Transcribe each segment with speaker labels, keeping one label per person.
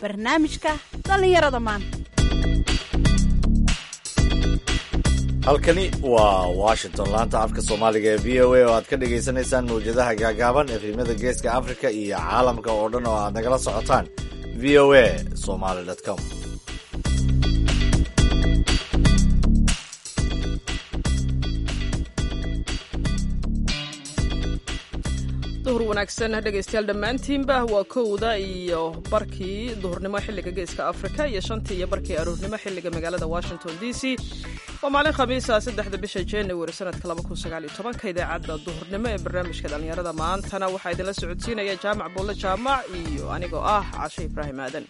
Speaker 1: barnaamijka dhallinyarada maanta
Speaker 2: halkani waa washington laanta afka soomaaliga ee v o a oo aad ka dhagaysanaysaan mawjadaha gaagaaban efrimada geeska africa iyo caalamka oo dhan oo aad nagala socotaan v o a somaly com
Speaker 3: duhur wanaagsan dhegaystayaal dhammaantiinba waa kowda iyo barkii duhurnimo xilliga geeska afrika iyo shantii iyo barkii aroornimo xilliga magaalada washington d c waa maalin khamiisa saddexda bisha january sanadka ka idaacadda duhurnimo ee barnaamijka dhallinyarada maantana waxaa idinla socodsiinaya jaamac buulle jaamac iyo anigoo ah cashe ibraahim aadan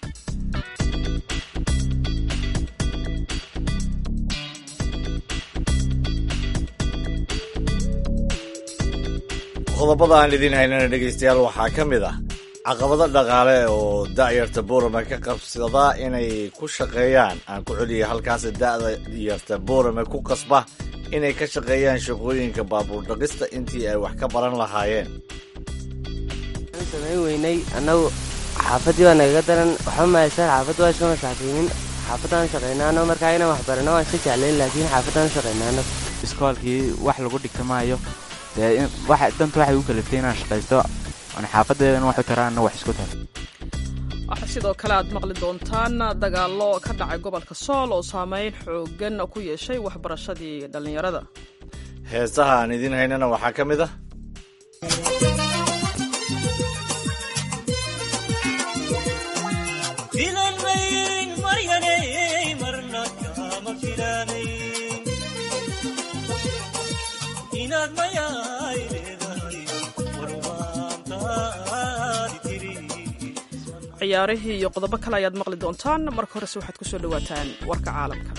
Speaker 2: qodobada aan idiin haynana dhegaystayaal waxaa ka mid ah caqabado dhaqaale oo da'yarta boorame ka qabsada inay ku shaqeeyaan aan ku celiya halkaas da'yarta boorame ku qasba inay ka shaqeeyaan shaqooyinka baabuur dhaqista intii ay wax ka baran lahaayeen
Speaker 4: samayn weynay annagu xaafaddii baa nagaga daran waxba mahaysan xaafadda waa iska masaakiinin xaafaddaan shaqaynaano markaa inaan wax barano waan iska jeclayn laakiin xaafaddaan shaqaynaano
Speaker 5: iskoolkii wax lagu dhigta maayo dee danta waxay u kaliftay inaan shaqaysto aan xaafadeedana wax u tara anna wax isku tara
Speaker 3: waxaa sidoo kale aad maqli doontaan dagaallo ka dhacay gobolka sool oo saameyn xoogan ku yeeshay waxbarashadii dhallinyarada
Speaker 2: heesaha aan idiin haynana waxaa ka mid ah
Speaker 3: ciyaarihii iyo qodobo kale ayaad maqli doontaan marka horese waxaad ku soo dhowaataan warka caalamka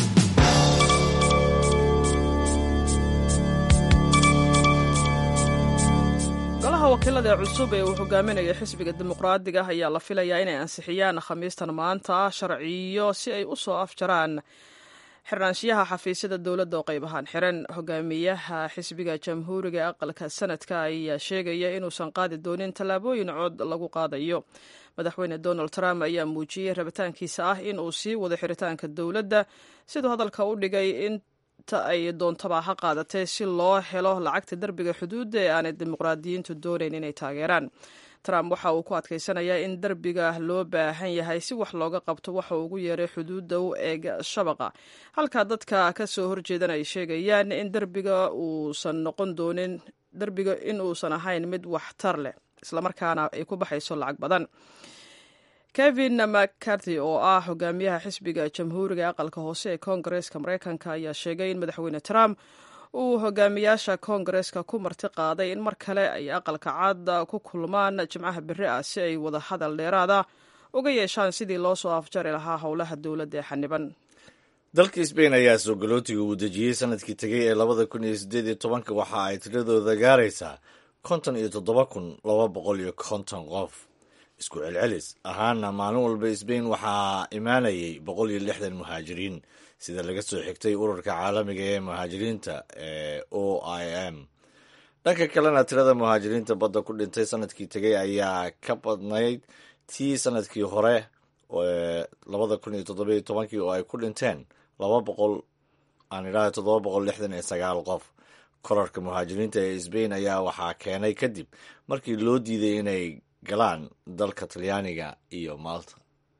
Speaker 3: golaha wakiilada ee cusub ee uu hogaaminaya xisbiga dimuqraadiga ah ayaa la filayaa inay ansixiyaan khamiistan maanta sharciyo si ay u soo afjaraan xirnaanshiyaha xafiisyada dowladda oo qayb ahaan xiran hogaamiyaha xisbiga jamhuuriga ee aqalka sanadka ayaa sheegaya inuusan qaadi doonin tallaabooyin cod lagu qaadayo madaxweyne donald trump ayaa muujiyey rabitaankiisa ah in uu sii wado xiritaanka dowladda siduu hadalka u dhigay inta ay doontaba ha qaadatee si loo helo lacagta derbiga xuduudda ee aanay dimuqraadiyiintu doonayn inay taageeraan trump waxa uu ku adkaysanayaa in derbiga loo baahan yahay si wax looga qabto waxa uu ugu yeeray xuduudda u eeg shabaqa halka dadka ka soo horjeedan ay sheegayaan in derbiga uusan noqon doonin derbiga in uusan ahayn mid waxtar leh islamarkaana ay ku baxayso lacag badan kevin mccarthy oo ah hogaamiyaha xisbiga jamhuuriga aqalka hoose ee koongareeska mareykanka ayaa sheegay in madaxweyne trump uu hogaamiyaasha koongareeska ku marti qaaday in mar kale ay aqalka cad ku kulmaan jimcaha beri ah si ay wada hadal dheeraada uga yeeshaan sidii loo soo afjari lahaa howlaha dowladda ee xaniban
Speaker 2: dalka sbain ayaa soo galootiga uu dejiyey sanadkii tegay ee labada kun iyo sideed iyo tobanka waxa ay tiradooda gaaraysaa konton iyo toddoba kun laba boqol iyo konton qof isku celcelis ahaana maalin walba sbain waxaa imaanayay boqol iyo lixdan muhaajiriin sida laga soo xigtay ururka caalamiga ee muhaajiriinta ee o i m dhanka kalena tirada muhaajiriinta badda ku dhintay sanadkii tegay ayaa ka badnayd tii sanadkii hore labada kun iyo toddoba iyo tobankii oo ay ku dhinteen laba boqol aan idhaha toddoba boqol lixdan iyo sagaal qof korarka muhaajiriinta ee sbain ayaa waxaa keenay kadib markii loo diiday inay galaan dalka talyaaniga iyo malta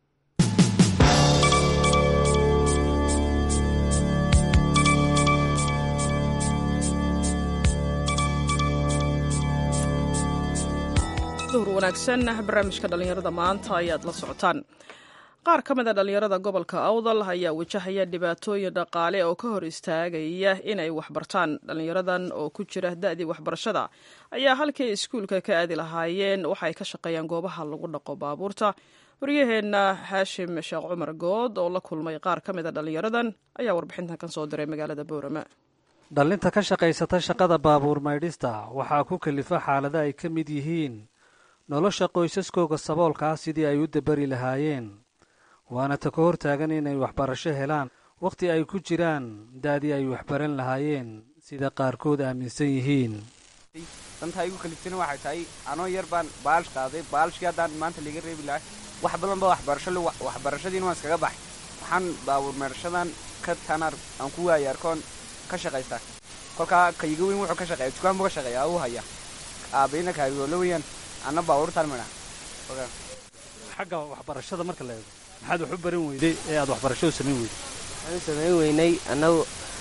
Speaker 3: duhur wanaagsan barnaamijka dhallinyarada maanta ayaad la socotaan qaar ka mid a dhallinyarada gobolka awdal ayaa wajahaya dhibaatooyin dhaqaale oo ka hor istaagaya inay waxbartaan dhallinyaradan oo ku jira da'dii waxbarashada ayaa halkii iskuulka ka aadi lahaayeen waxay ka shaqeeyaan goobaha lagu dhaqo baabuurta waryaheenna haashim sheekh cumar good oo la kulmay qaar ka mid a dhallinyaradan ayaa warbixintan ka soo diray magaalada boorama
Speaker 6: dhallinta ka shaqaysata shaqada baabuur maydhista waxaa ku kalifa xaalada ay ka mid yihiin nolosha qoysaskooga saboolka ah sidii ay u dabari lahaayeen waana ta ka hor taagan inay waxbarasho helaan wakhti ay ku jiraan da'dii ay waxbaran lahaayeen sida qaarkood aaminsan yihiin
Speaker 7: danta igu kaliftina waxay tahay anoo yar baan baalish qaaday baalishkii haddaan maanta liiga reebi lahay wax badan ba waxbarasho le waxbarashadiina waan iskaga baxay waxaan baabuur meerashadan ka tanar aan ku waaya arkoon ka shaqaystaa kolkaa kayiga weyn wuxuu ka shaqeeya dukaan buu ka shaqeeya uu haya aabayna kaarigoolo weeyaan anna baabuurtaan midha
Speaker 6: xagga waxbarashada marka la eego maxaad wax u baran weyday ee aad waxbarasho u samayn weyday
Speaker 4: waxaan u samayn weynay annagu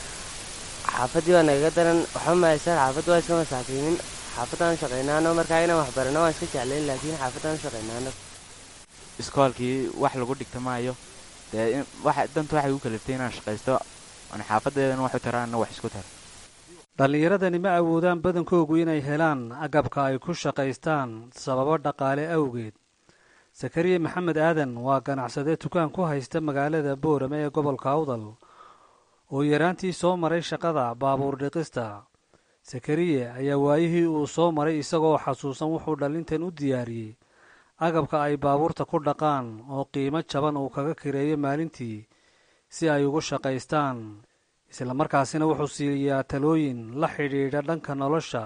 Speaker 4: xaafaddii baa nagaga daran waxba mahaysaan xaafadda waa iska masaakiinin xaafaddaan shaqaynaano markaa inaan wax barano waan iska jeclayn laakiin xaafaddaan shaqaynaano
Speaker 5: iskoolkii wax lagu dhigta maayo dee danta waxay u kaliftay inaan shaqaysto oon xaafadeedana wax u taraana wax isku tara
Speaker 6: dhallinyaradani ma awoodaan badankoogu inay helaan agabka ay ku shaqaystaan sababo dhaqaale awgeed sakariye maxamed aadan waa ganacsade dukaan ku haysta magaalada boorame ee gobolka awdal oo yaraantii soo maray shaqada baabuur dhiqista sakariye ayaa waayihii uu soo maray isagoo xasuusan wuxuu dhallintan u diyaariyey agabka ay baabuurta ku dhaqaan oo qiimo jaban uu kaga kireeyo maalintii si ay ugu shaqaystaan isla markaasina wuxuu siiyaa talooyin la xidhiidha dhanka nolosha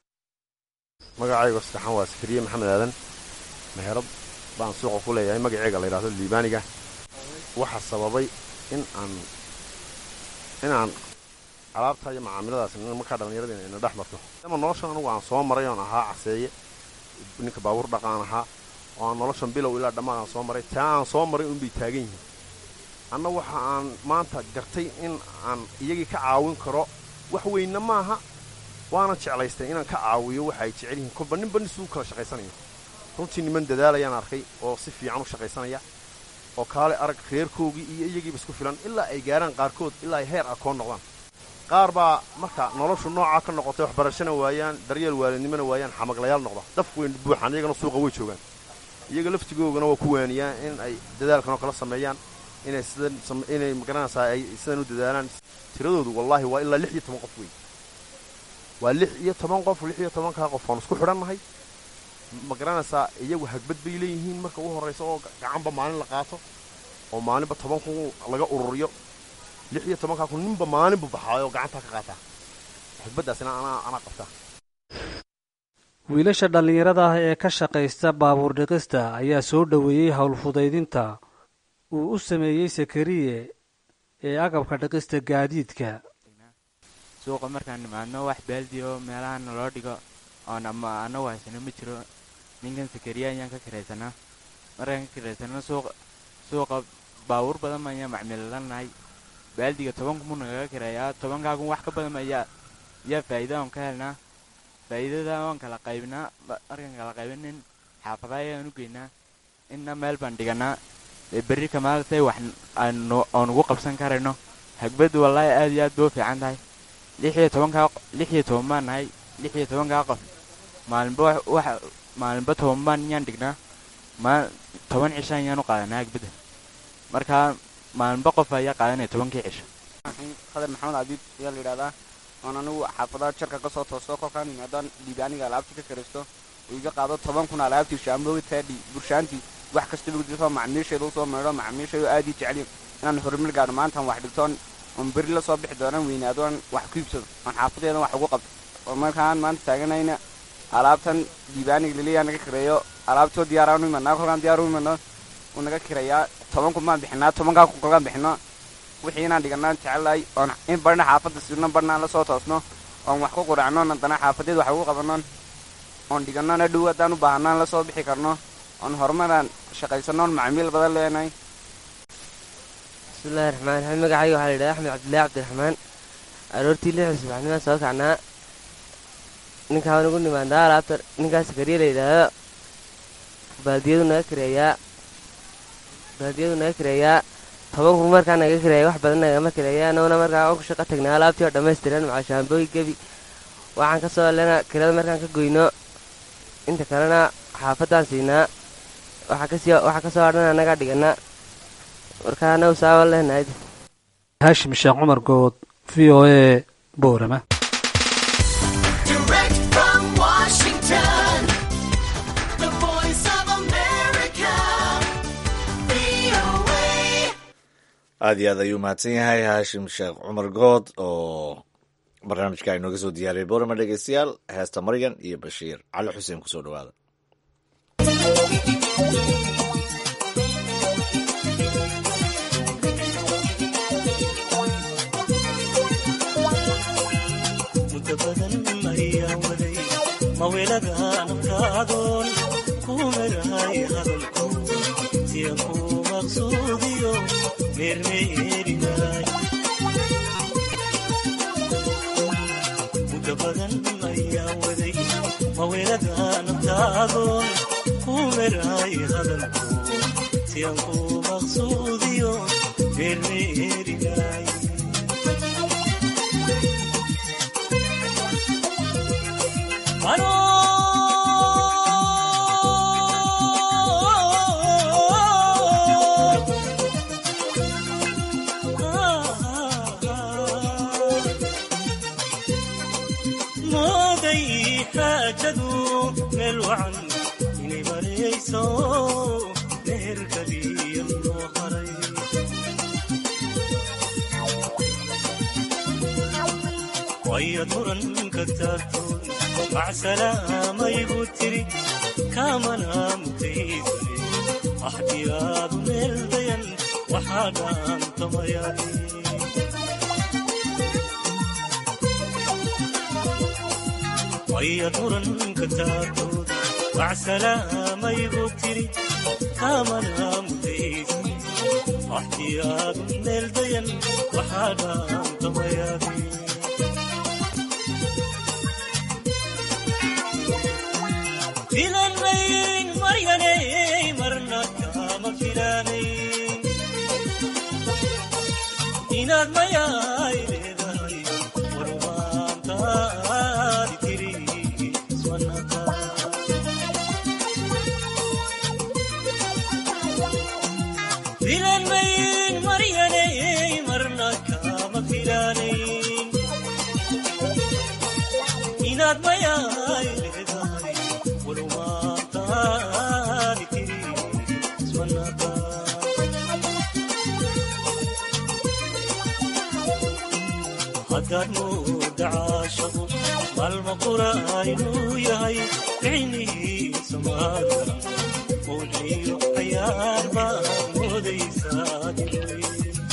Speaker 8: magacayga saddexaan waa sakariye maxamed aadan meherad baan suuqa ku leeyahay magaceega la yidhahdo liibaaniga waxaa sababay in aan inaan alaabta iyo macaamiladaas markaa dhallinyaradii ina dhex marto ama noloshan anugu aan soo maray oon ahaa caseeye ninka baabuur dhaqaan ahaa oo aan noloshan bilow ilaa dhammaan aan soo maray taa aan soo maray unbay taagan yihiin anna waxa aan maanta gartay in aan iyagii ka caawin karo wax weynna maaha waana jeclaystay inaan ka caawiyo waxa ay jecel yihiin kolba ninba nisuu kala shaqaysanayo runtii niman dadaalayaan arkay oo si fiican u shaqaysanaya oo kaale arag reerkoogii iyo iyagiiba isku filan ilaa ay gaaraan qaarkood ilaa ay heer akoon noqdaan qaar baa marka noloshu noocaa ka noqotay waxbarashana waayaan daryeel waalidnimona waayaan xamaglayaal noqda dafku way buuxaan iyagana suuqa way joogaan iyaga laftigoogana waa ku waaniyaan in ay dadaalkanoo kala sameeyaan inay sidan inay magaranaysaa ay sidan u dadaalaan tiradoodu wallaahi waa ilaa lix iyo toban qof wey waa lix iyo toban qof lix iyo tobankaa qof oon isku xidhannahay ma garanaysaa iyagu hagbad bay leeyihiin marka ugu horraysa oo gacanba maalin la qaato oo maalinba toban kun laga ururiyo lix iyo tobankaa kun ninba maalinbu baxaayo oo gacantaa ka qaataa hagbaddaasina anaa anaa qabtaa
Speaker 6: wiilasha dhallinyarada ah ee ka shaqaysta baabuur dhiqista ayaa soo dhoweeyey howlfudaydinta uu u sameeyey sakariye ee agabka dhiqista gaadiidka
Speaker 5: suuqa markaan nimaadno wax baaldi oo meelaha naloo dhigo oon ama anagu haysano ma jiro ninkan sakariya ayaan ka kiraysanaa markaan ka kiraysano suuqa suuqa baabuur badan ayaan macmiilanahay baaldiga toban kun buu nagaga kireeyaa tobankaa kun wax ka badan ayaa yaa faa'iida oon ka helnaa faa'iidada waan kala qaybinaa markaan kala qaybinin xaafadaha ayaan u geynaa inna meel baan dhiganaa berri kamaaltay wax aan ugu qabsan karayno hagbaddu wallaahi aad iyo aad bay u fiican tahay lix iyo tobankaa lix iyo toban baan nahay lix iyo tobankaa qof maalinba wax maalinba toban baan iyaan dhignaa maa toban cisho ayaan u qaadanaa hagbadda markaa maalinba qof ayaa qaadanaya tobankii cisho
Speaker 7: khadar maxamed cabiid ayaa la yidhahdaa oon anigu xaafadaha jarka ka soo toosto kolkaan yimaadaan liibaaniga alaabtii ka karisto uu iga qaado toban kun alaabtii shaamboogi taadhi burshaantii wax kastaba gudifo macmiisheeda usoo meedho macmiisheedu aad ii jeceliin inaan horumar gaadho maantaan wax dhigtoon oon beri la soo bixi doonaan weynaadoon wax ku iibsado oon xaafadeedan wax ugu qabto oo markaan maanta taaganayna alaabtan liibaaniga liliyaa naga kireeyo alaabtoo diyaaraan u imadnaa kolkaan diyaar u imadno uu naga kireeyaa toban kun baan bixinaa tobankaa kun kolkaan bixino wixii inaan dhiganaan jecelahay oon in barna xaafadda sirno barnaan la soo toosno oon wax ku quracno haddana xaafadeed wax ugu qabannoon oon dhigannoon hadhow haddaan u baahanaan la soo bixi karno oon horumaraan shaqaysanoon macmiil badan leenahay
Speaker 4: bismillahi raxmaan raxiim magacayga waxaa la yidhahda axmed cabdillahi cabdiraxmaan aroortii lixda subaxnimaan soo kacnaa ninkaan ugu nimaandaa alaabta ninkaas sakariye la yidhaahdo baaldiyadu naga kireeyaa baaldiyadu naga kireeyaa toban kun markaa naga kireeya wax badan nagama kireeya anaguna markaa on ku shaqo tagnaa alaabtii oo dhammaystiran maca shaambooyi gebi waxaan ka soo lena kirada markaan ka goyno inta kalena xaafaddaan siinaa waxaa ka soo hadhan annagaa dhiganaa markaa anagu saaban lehnayd
Speaker 6: haashim sheekh cumar good v o e boorama
Speaker 2: aad iyo aad ayuu mahadsan yahay haashim sheekh cumar good oo barnaamijka inooga soo diyaariyay boorama dhegeystayaal heesta maryan iyo bashiir cali xuseen kusoo dhawaada
Speaker 9: mawelada nafkaadoon ku merahay hadalko siya ku maqsuudiyo meermeerinay muddo badan ayaa waday mawelada naftaadoon ku merahay hadalko siyan ku maqsuudiyo meermeerinay mooday xaajadu meel wacan inay marayso meherkaliya loo haray wayad muranka taartoon macsalaamayigu tiri kaamana mutaysane axdiyaadu meel dayan waxaa dhaantamayaaye wayad muranka taartood macsalaamayigu tiri kaamana mutaysane axdiyaadu meel dayan waxaa dhaantamayaaye filanmayn maryanay marna kama filanayn inaad mayaay leedahay warumaantaadi tiri iswanaka filanmayn maryanay marna kama filanayn inaad mayaay leedahay warumaantaadi tiri iswanaka haddaad mooda caashaqu maalma qura inuu yahay ficnihiisa maadka mawliyo cayaar baad moodaysaa diray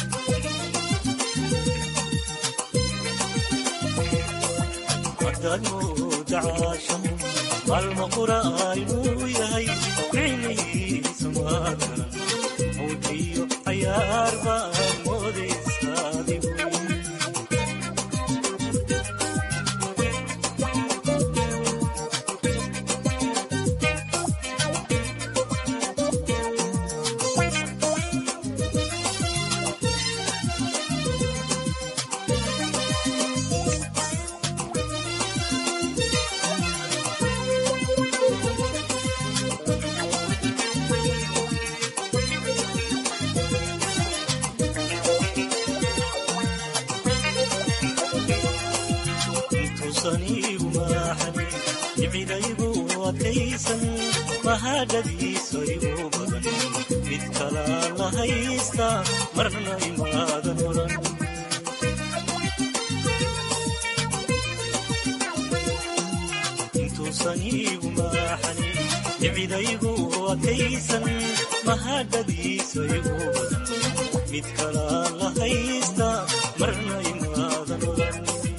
Speaker 9: haddaad mooda caashaqu maalma qura inuu yahay ficnihiisa maadka mawliyo cayaar baad moodaysaa diray intuusaniigu maaxanin nicidaygu adkaysan mahadhadiisa igu badan mid kalaa la haysta marna imaadan oran intuusaniigu maaxanin nicidaygu adkaysan mahadhadiisa igu badan mid kalaa la haysta marna imaadan oran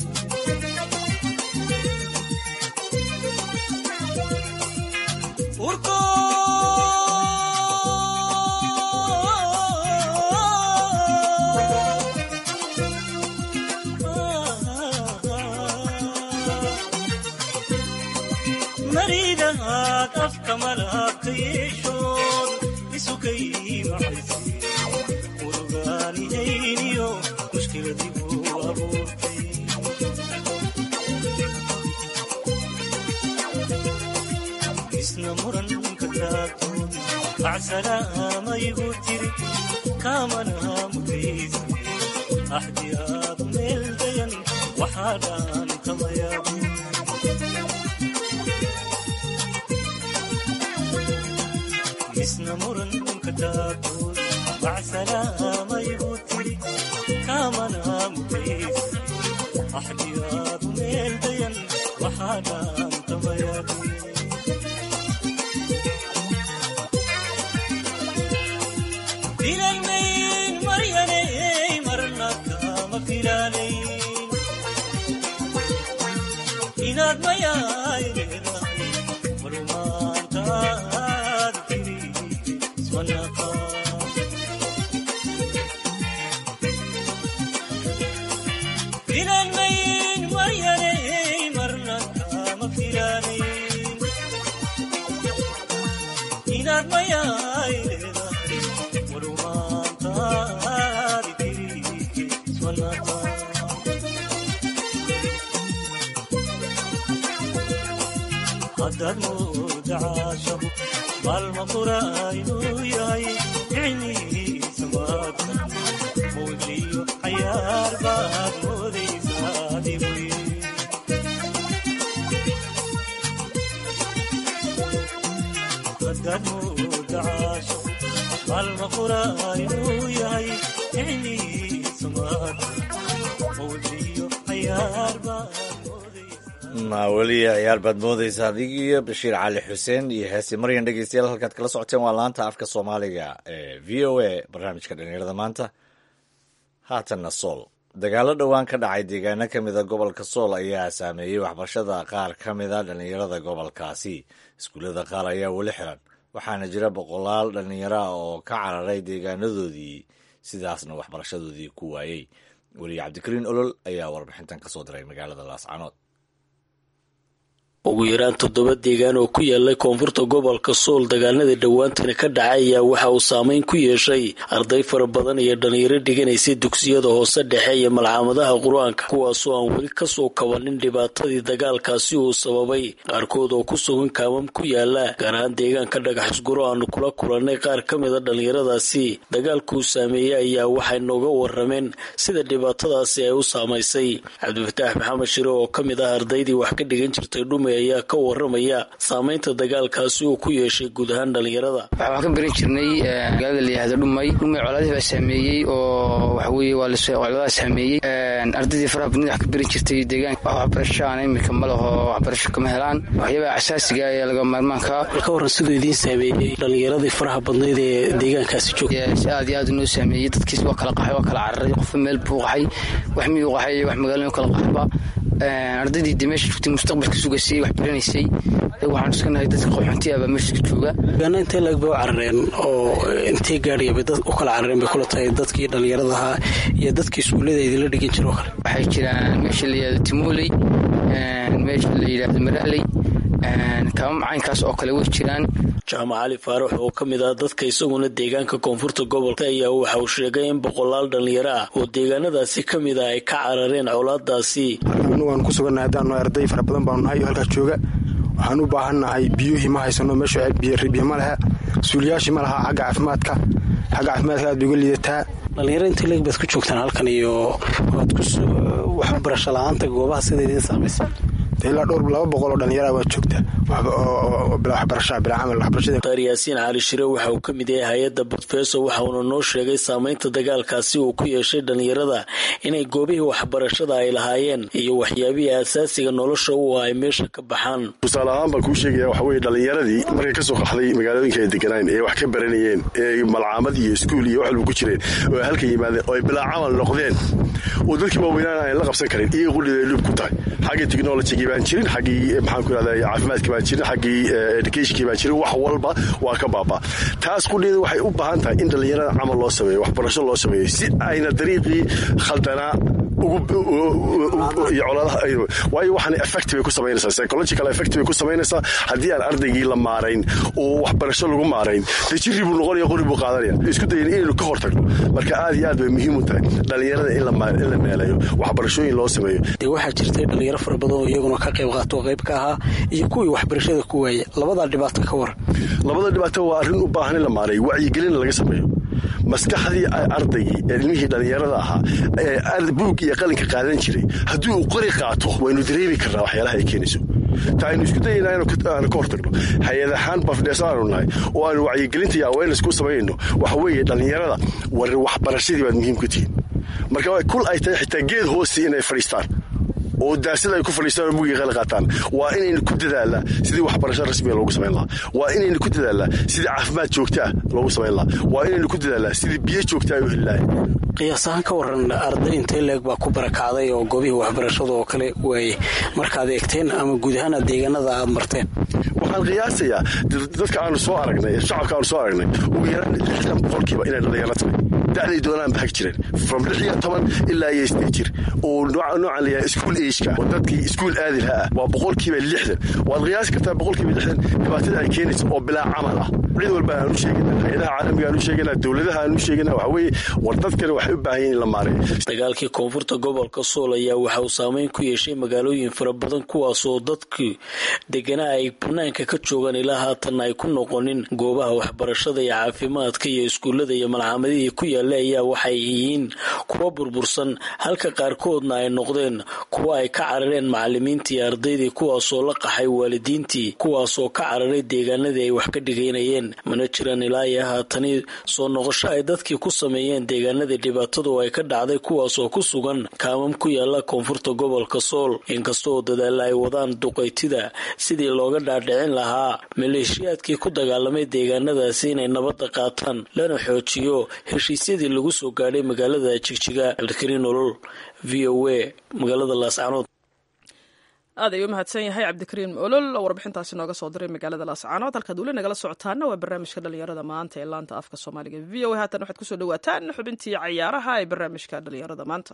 Speaker 9: urko maridahaad afka malaabka yeeshood isukay macayse murugaanihayniyo mushkiladigu abuurtay isna muranka taagtood macsalaamayigu tiri kaamana mutaysa axdiyaadu meel dayan waxaa dhaantamayaabu isna muranka taagtood macsalaamayigu tiri kaamana mutaysa axdiyaadu meel dayan waxaa dhaantamayaabu filanmayn maryanay marna kama filanayn inaad mayaay leedahay filanmayn maryanay marna kama filanayn inaad mayaay leedahay warumaantaadi tiri iswanata haddaad mooda caashabu maalma qura inuu yahay ficnihiisa maadka muujiyo cayaar baad moodaysaa adigu haddaad mooda caashabu maalma qura inuu yahay ficnihiisa maadka muujiyo cayaar baad
Speaker 2: ma weli ciyaar baad moodaysa adig iyo bashiir cali xuseen iyo heesi maryan dhegeystayaal halkaad kala socoteen waa laanta afka soomaaliga ee v o a barnaamijka dhalinyarada maanta haatanna sool dagaalo dhowaan ka dhacay deegaano ka mida gobolka sool ayaa saameeyey waxbarashada qaar ka mida dhalinyarada gobolkaasi iskuullada qaar ayaa weli xiran waxaana jira boqolaal dhalinyaro ah oo ka cararay deegaanadoodii sidaasna waxbarashadoodii ku waayey weliye cabdikariin olol ayaa warbixintan kasoo diray magaalada laascanood
Speaker 10: ugu yaraan toddoba deegaan oo ku yaallay koonfurta gobolka sool dagaaladii dhowaantana ka dhacay ayaa waxa uu saameyn ku yeeshay arday fara badan iyo dhalinyaro dhiganaysay dugsiyada hoose dhexe iyo malcaamadaha qur-aanka kuwaasoo aan weli kasoo kabanin dhibaatadii dagaalkaasi uu sababay qaarkood oo ku sugan kaamam ku yaala gaar ahaan deegaanka dhagax isguro aanu kula kulannay qaar ka mida dhalinyaradaasi dagaalkuu saameeyey ayaa waxay nooga warameen sida dhibaatadaasi ay u saamaysay cabdifataax maxamed shire oo ka mid ah ardaydii wax ka dhigan jirtay dhume ayaa ka waramaya saameynta dagaalkaasi uu ku yeeshay guud ahaan dhalinyarada
Speaker 11: waxaan ka baran jirnay magaalada la yihahdo dhumay dhumay colaadii baa saameeyey oo waxaweye waa coladaa saameeyey ardaydii faraha badnida wax ka baran jirtay deegaanka wax waxbarasho aan imika ma laho waxbarasho kama helaan waxyaabaha asaasiga ee laga maarmaanka
Speaker 10: ka waran siduu idiin saameeyey dhalinyaradii faraha badnayd ee deegaankaasi joogta
Speaker 11: si aad iyo aad inoo saameeyey dadkiis waa kala qaxay waa kala cararay qofba meel buu qaxay wax miyuu qaxay wax magaalada kala qaxba ardaydii de meesha joogtay mustaqbalka sugaysay wax baranaysay waxaan iskanahay dadka qaxoonti ah baa meesha jooga
Speaker 10: deegaana intee laeg bay u carareen oo intee gaadhaya bay dad u kala carareen bay kula tahay dadkii dhalinyarada ahaa iyo dadkii iskuullada idinla dhigan jiro kale
Speaker 11: waxay jiraan meesha la yihahdo timoley meesha la yidhahdo maraaley kaama macaynkaas oo kale way jiraan
Speaker 10: jaamac cali faarax oo ka mid ah dadka isaguna deegaanka koonfurta gobolka ayaa waxa uu sheegay in boqolaal dhalinyaro ah oo deegaanadaasi ka mid ah ay ka carareen colaadaasi
Speaker 12: anagu aan ku sugannahay haddaanu arday fara badan baanu nahay oo halkaas jooga waxaan u baahannahay biyuhii ma haysano meesha biyo ma leha suuliyaashii ma laha xagga caafimaadka xagga caafimaadka aad bay uga liidataa
Speaker 10: dhalinyaro inta leeg baad ku joogtaan halkan iyo waad ku waxbarasho la-aanta goobaha sida idiin saamaysa
Speaker 12: ilaa dhowr laba boqol oo dhalinyara waa joogta
Speaker 10: dakhtar yaasiin cali shire waxa uu ka mid yahay hay-adda budfeso waxa uuna noo sheegay saameynta dagaalkaasi uu ku yeeshay dhalinyarada inay goobihii waxbarashada ay lahaayeen iyo waxyaabihii asaasiga nolosha u ay meesha ka baxaan
Speaker 13: tusaale ahaan baan kuu sheegaya waxa weye dhalinyaradii markay ka soo qaxday magaalooyinka ay deganaan ee wax ka baranayeen ee malcaamad iyo iskuul iyo wax walba ku jireen oo ay halka yimaadeen oo ay bilaa camal noqdeen oo dadkii waaweynaan aan la qabsan karin iyaga qudhida dhib ku tahay xaggii technologygii baan jirin xaggii maxaan ku irahda caafimaadkii baan jirin xaggii educationkii baan jirin wax walba waa ka baabaa taas qudheeda waxay u baahan tahay in dhallinyarada camal loo sameeyo waxbarasho loo sameeyo si ayna dariiqii khaldanaa iyo coladaha waayo waxaan effect bay ku samaynaysaa psychological effect bay ku samaynaysaa haddii aan ardaygii la maarayn oo waxbarasho lagu maarayn dee jirri buu noqonaya qori buu qaadanaya isku dayan inaynu ka hor tagno marka aad iyo aad bay muhiim u tahay dhallinyarada in la meelayo waxbarashooyin loo sameeyo
Speaker 10: dee waxaa jirtay dhalinyaro fara badan oo iyaguna ka qayb qaato qayb ka ahaa iyo kuwii waxbarashada ku waayay labadaa dhibaato ka waran
Speaker 13: labada dhibaato waa arrin u baahan in la maareeyo wacyigelin laga sameeyo maskaxdii ardaygii ee ilmihii dhallinyarada ahaa ee buug iyo qalinka qaadan jiray haddii uu qori qaato waynu dareemi karnaa waxyaalaha ay keenayso ta aynu isku dayaynaa aanu ka hortagno hay-ad ahaan bafdheeso aanu nahay oo aanu wacyigelinta iyo awareness ku samaynayno waxa weeye dhallinyarada war waxbarashadii baad muhiim ku tihiin marka kul ay tahay xitaa geed hoosi inay fadhiistaan oo daasada ay ku fadhiistaan oo mugii qali qaataan waa inaynu ku dadaalnaa sidii waxbarasho rasmiga loogu samayn lahaa waa inaynu ku dadaalnaa sidii caafimaad joogta ah loogu samayn lahaa waa inaynu ku dadaalnaa sidii biyo joogta ay u heli lahayn
Speaker 10: qiyaas ahaan ka waran arday intee leeg baa ku barakacday oo goobihii waxbarashada oo kale waayey markaad eegteen ama guud ahaan aad deegaanada aad marteen
Speaker 13: waxaan qiyaasayaa dadka aanu soo aragnay shacabka aanu soo aragnay ugu yaraan lixdan boqolkiiba inay dhalinyaro tahay da'day doonaan baxag jireen from lix iyo toban ilaa iyo siddeed jir oo noocan layahay school ageka oo dadkii iskuul aadi lahaa ah waa boqolkiiba lixdan waad qiyaasi kartaa boqolkiiba lixdan dhibaatada ay keenaysa oo bilaa camal ah cid walba aan u sheegina hay-adaha caalamiga aan u sheegina dowladaha aan u sheegina waxa weeye war dadkani waxay u baahan yihin in la maareeyo
Speaker 10: dagaalkii koonfurta gobolka sool ayaa waxa uu saameyn ku yeeshay magaalooyin fara badan kuwaasoo dadkii deganaa ay banaanka ka joogaan ilaa haatanna ay ku noqonin goobaha waxbarashada iyo caafimaadka iyo iskuullada iyo malxamadihii ku yaalla ayaa waxay yihiin kuwa burbursan halka qaarkoodna ay noqdeen kuwa ay ka carareen macalimiintii iyo ardaydii kuwaasoo la qaxay waalidiintii kuwaasoo ka cararay deegaanadii ay wax ka dhigaynayeen mana jiraan ilaa iyo haatani soo noqosho ay dadkii ku sameeyeen deegaanadii dhibaatadu ay ka dhacday kuwaasoo ku sugan kaamam ku yaala koonfurta gobolka sool inkastoo dadaalla ay wadaan duqaytida sidii looga dhaadhicin lahaa maleeshiyaadkii ku dagaalamay deegaanadaasi inay nabadda qaataan lana xoojiyo heshiisyadii lagu soo gaadhay magaalada jigjiga cabdikariin olol v o a magaalada laascanood
Speaker 3: aad ayuu umahadsan yahay cabdikariim olol oo warbixintaasi nooga soo diray magaalada laascaanood halkaad weli nagala socotaana waa barnaamijka dhalinyarada maanta ee laanta afka soomaaliga v o a haatan waxaad kusoo dhawaataan xubintii cayaaraha ee barnaamijka dhalinyarada maanta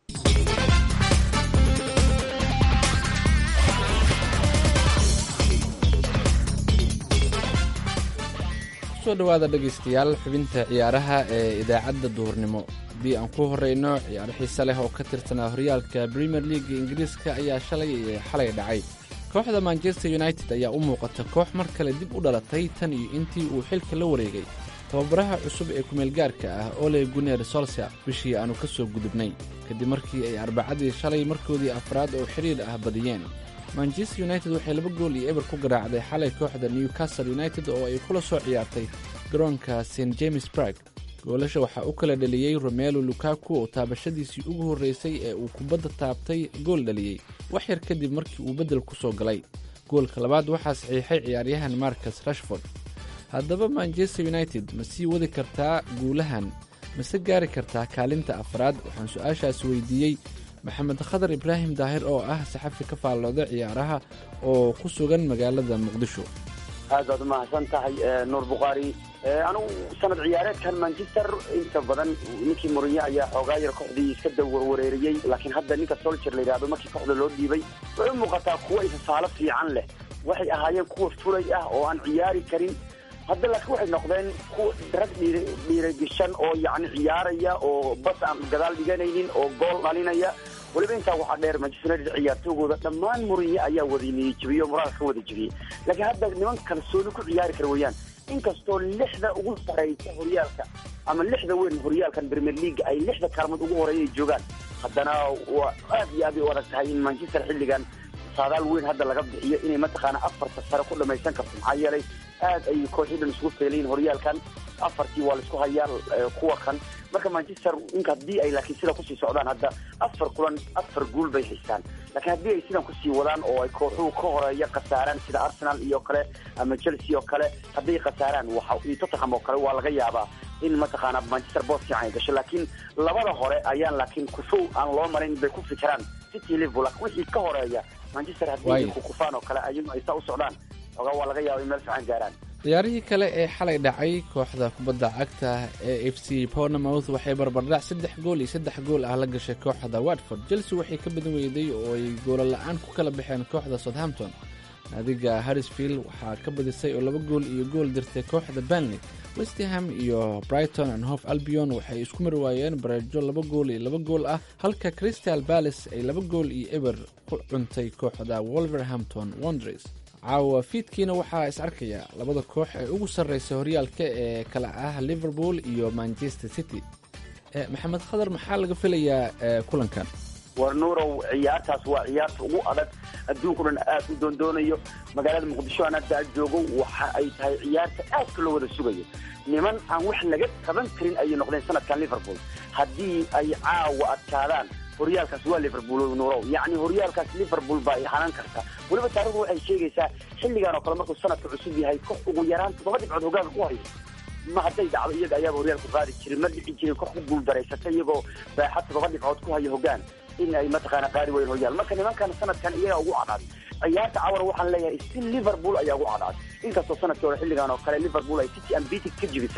Speaker 14: kusoo dhawaada dhegaystayaal xubinta ciyaaraha ee idaacadda duhurnimo haddii aan ku horeyno ciyaaro xiise leh oo ka tirsanaa horyaalka premier leaga ingiriiska ayaa shalay xalay dhacay kooxda manchester united ayaa u muuqata koox mar kale dib u dhalatay tan iyo intii uu xilka la wareegay tababaraha cusub ee kumeelgaarka ah ole guner solser bishii aanu ka soo gudubnay kadib markii ay arbacadii shalay markoodii afraad oo xidhiir ah badiyeen manchester united waxay laba gool iyo eber ku garaacday xalay kooxda newcastle united oo ay kula soo ciyaartay garoonka st james barg goolasha waxaa u kala dhaliyey romelo lukaku oo taabashadiisii ugu horreysay ee uu kubadda taabtay gool dhaliyey wax yar kadib markii uu beddel ku soo galay goolka labaad waxaa saxiixay ciyaaryahan marcus rashford haddaba manchester united ma sii wadi kartaa guulahan mase gaari kartaa kaalinta afraad waxaan su-aashaas weydiiyey maxamed khadar ibraahim daahir oo ah saxafi ka faallooda ciyaaraha oo ku sugan magaalada muqdisho
Speaker 15: aad baad umahadsan tahay nuur bukhaari anigu sanad ciyaareedkan manchester inta badan ninkii moriye ayaa xoogaa yar kooxdii iska dawarwareeriyey laakiin hadda ninka soljer la yidhahdo markii kooxda loo dhiibay waxay u muuqataa kuwa isasaalo fiican leh waxay ahaayeen kuwa fulay ah oo aan ciyaari karin hadda laakiin waxay noqdeen kuwa rag dhiiragishan oo yacni ciyaaraya oo bas aan gadaal dhiganaynin oo gool dhalinaya weliba intaa waxaa dheer manchester united ciyaartoygooda dhammaan muriye ayaa wada niyijibiyey oo moraalka ka wada jibiyey laakiin hadda niman kalsooni ku ciyaari kara weeyaan inkastoo lixda ugu saraysa horyaalka ama lixda weyn horyaalkan premier league ay lixda kaalmood ugu horeeya ay joogaan haddana waa aad iyo aad ay u adag tahay in manchester xilligan saadaal weyn hadda laga bixiyo inay mataqaana afarta sare ku dhamaysan karto maxaa yeelay aad ay kooxii dhan isugu feelayiin horyaalkan afartii waa laisku hayaa kuwa kan marka manchester inka haddii ay laakiin sida kusii socdaan hadda afar kulan afar guul bay haystaan laakiin haddii ay sidan kusii wadaan oo ay kooxuhu ka horeeya khasaaraan sida arsenal iyo kale ama chelsea oo kale hadday khasaaraan waxa iyo tottenham oo kale waa laga yaabaa in mataqaana manchester boos fiican ay gasho laakiin labada hore ayaan laakiin kufow aan loo marin bay ku fikiraan city liverpool wixii ka horeeya manchester haddii ay kukufaan oo kale ayagoo ay saa u socdaan ogaa waa laga yaaba in meel fiican gaaraan
Speaker 14: ciyaarihii kale ee xalay dhacay kooxda kubadda cagta ee f c pornamouth waxay barbardhac saddex gool iyo saddex gool ah la gashay kooxda watford chelsea waxay ka badan weyday oo ay goola la-aan ku kala baxeen kooxda southampton naadiga harrisfield waxaa ka badisay oo laba gool iyo gool dirtay kooxda banley westham iyo brighton and hof albion waxay isku mari waayeen bareejo laba gool iyo laba gool ah halka crystal balace ay laba gool iyo eber ku cuntay kooxda wolverhampton wondres caawa fiidkiina waxaa is arkaya labada koox ee ugu sarreysa horyaalka ee kala ah liverpool iyo manchester city maxamed khadar maxaa laga filayaa kulankan
Speaker 15: war nuurow ciyaartaas waa ciyaarta ugu adag adduunku dhan aad u doondoonayo magaalada muqdisho aan hadda joogo waxa ay tahay ciyaarta aadka loo wada sugayo niman aan wax laga qaban karin ayay noqdeen sanadkan liverpool haddii ay caawa adkaadaan horyaalkaas waa liverpool nuurow yacni horyaalkaas liverpool baa hanan karta weliba taarikhdu waxay sheegaysaa xilligan oo kale markuu sanadka cusub yahay koox ugu yaraan toddoba dhibcood hogaanka ku hayo ma hadday dhacdo iyaga ayaaba horyaalku qaadi jirin ma dhici jirin koox ku guuldareysata iyagoo baaxad toddoba dhibcood ku hayo hogaan in ay mataqaana qaadi weyn horyaal marka nimankan sanadkan iyaga ugu cadaaday ciyaarta cawar waxaan leeyahay si liverpool ayaa ugu cadaaday inkastoo sanadkii hore xilligan oo kale liverpool ay city ambitic ka jibisay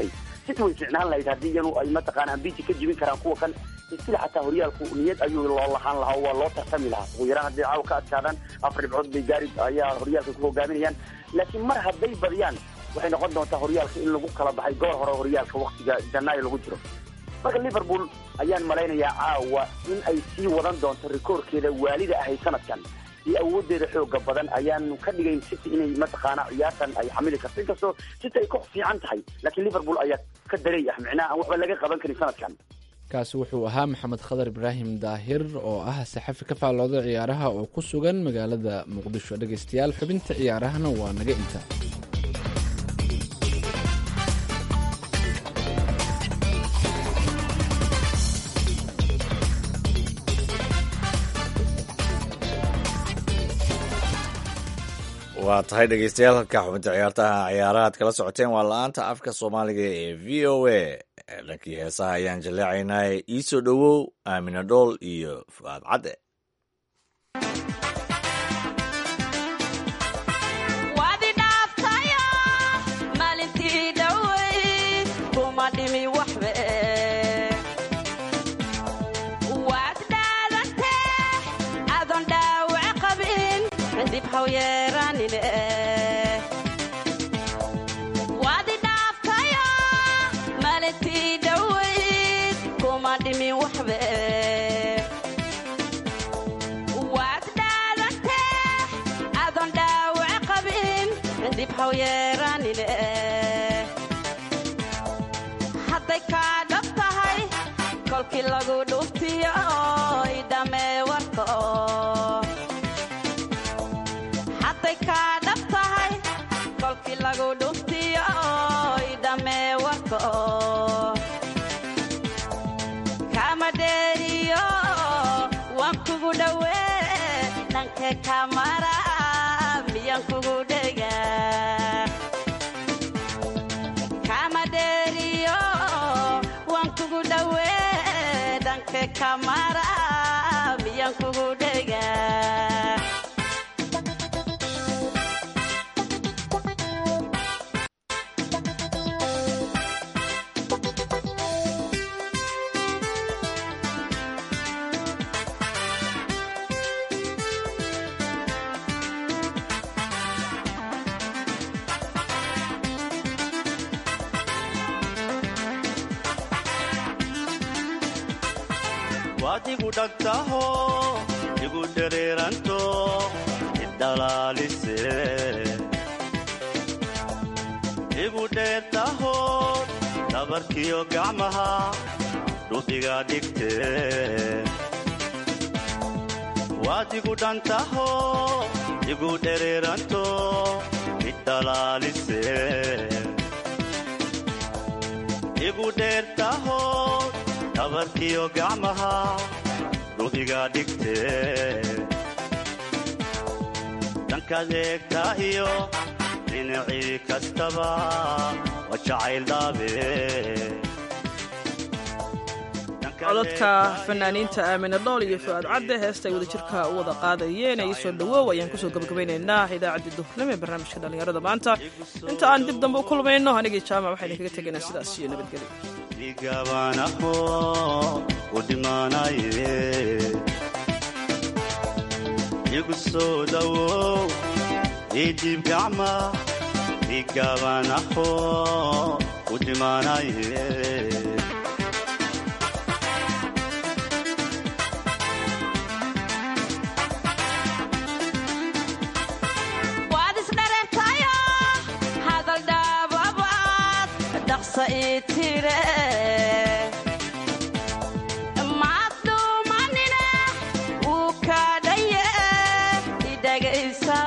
Speaker 15: city way fiicnaan lahayd haddii iyanu ay mataqaana ambiti ka jibin karaan kuwa kan stil xataa horyaalku niyad ayuu loo lahaan lahaa oo waa loo tartami lahaa ugu yaraan hadday caawa ka adkaadaan afar dhibcood bay gaari ayaa horyaalka ku hogaaminayaan laakiin mar hadday badiyaan waxay noqon doontaa horyaalka in lagu kala baxay goor hore horyaalka waktiga janaayo lagu jiro marka liverpool ayaan malaynayaa caawa in ay sii wadan doonto rikoorkeeda waalida ahayd sanadkan iyo awoodeeda xooga badan ayaanu ka dhigayn city inay mataqaana ciyaartan ay xamili karto inkastoo city ay ku fiican tahay laakiin liverpool ayaa ka daray ah micnaha aan waxba laga qaban karin sanadkan
Speaker 14: kaasi wuxuu ahaa maxamed khadar ibraahim daahir oo ah saxafi ka faallooda ciyaaraha oo ku sugan magaalada muqdisho dhegaystayaal xubinta ciyaarahana waa naga inta
Speaker 2: waa tahay dhegeystayaal halka xubinta ciyaartaha ciyaaraha ad kala socoteen waa la-aanta afka soomaaliga ee v o a dhankii heesaha ayaan jaleecaynaa iisoo dhowow aamina dhool iyo fu'aad cadde
Speaker 16: wadi dhaaftayo maalintii dhoweyd kuma dhimi waxbe waad dhaadantee adoon dhaawac qabin dib haw yeeranine wadi dhaaftayo maalintii dhoweyd kuma dhimi waxbe waad dhaadantee adoon dhaawac qabin dib haw yeeranine hadday kaa dhab tahay kolkii lagu dhuftiyo oy dhamee warka hadday kaa dhab tahay kolkii lagu dhuftiyo oy dhamee warka kama dheeriyo waan kugu dhowee dhankee kamara miyaan kugu dhega kama dheeriyo waan kugu dhowee dhankee kamara miyaan kugu dhega
Speaker 9: waad igu dhagtaho igu dhereeranto idhalaalise igu dheertaho dhabarkiyo gacmaha dhubiga dhigte waad igu dhantaho igu dhereeranto idhalaalise igu dheertaho dhabarkiyo gacmaha dhubiga dhigte dhankaad eegtaa iyo dhinacii kastaba waa jacayl dhaabe
Speaker 3: codadka fanaaniinta aamine dhool iyo fu'aad cadde heesta ay wadajirka u wada qaadayeen ee iisoo dhowoow ayaan kusoo gabagabaynaynaa idaacaddii duhurnimo ee barnaamijka dhallinyarada maanta inta aan dib dambe u kulmayno anigii jaamac waxayna kaga tegaynaa sidaas iyo nabadgelyo
Speaker 9: igabanaho u dhimaanaye igu soo dhowow idib gacma igabanaho u dhimaanaye
Speaker 16: waad isdharentayo hadal dhaababaad dhaqsa ii tire maad dhuumanine wuu kaa dhaye idhagaysa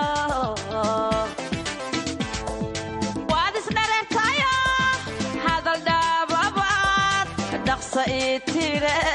Speaker 16: waad isdharentayo hadal dhaababaad dhaqsa ii tire